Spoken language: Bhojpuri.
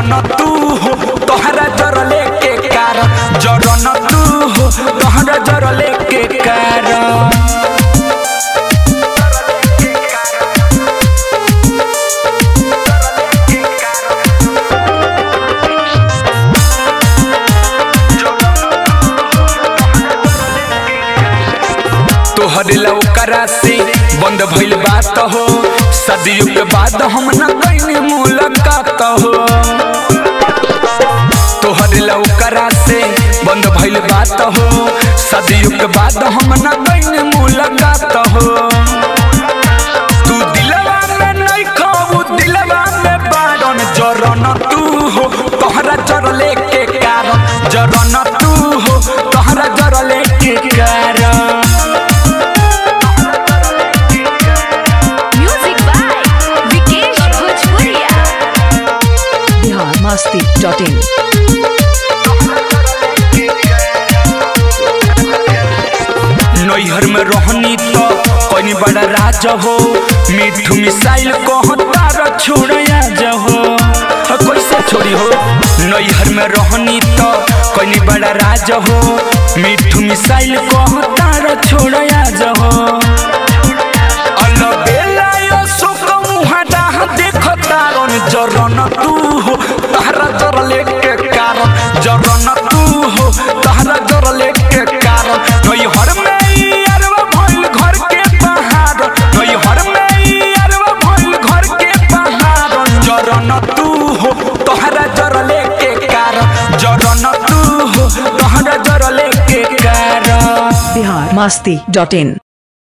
जरन तू हो तोहरा जरले के कारण जरन तू हो तोहरा जरले के कारण तोहरे लौकरा से बंद भइल बात हो सदियों के बाद हम न कहीं मुलाकात हो तोहरे लौकरा से बंद भइल बात हो सदियों के बाद हम न कहीं मुलाकात हो तू दिलवा में नहीं खाऊ दिलवा में बारन जरन तू हो तोहरा जरले के कारण जरन तू हो तोहरा जरले के कारण Music by Vikesh Bhojpuria. Bihar Masti dot in नैहर में रहनी तो कनी बड़ा राज हो मिठू मिसाइल कहता र छोड़या जहो ह, कैसे छोड़ी हो नैहर में रहनी तो कनी बड़ा राज हो मिठू मिसाइल कहता र छोड़या जहो अलबेला यो शोक मुहाडा देखता रन जरन तू हो तहरा जरले के कारण जरन तू हो तहरा जरले के कारण नई हर में ई अरवा भइल घर के पहाड़ नई हर में ई अरवा भइल घर के पहाड़ जरन तू हो तहरा जरले के कारण जरन तू हो तहरा जरले के कारण बिहार मस्ती डॉट इन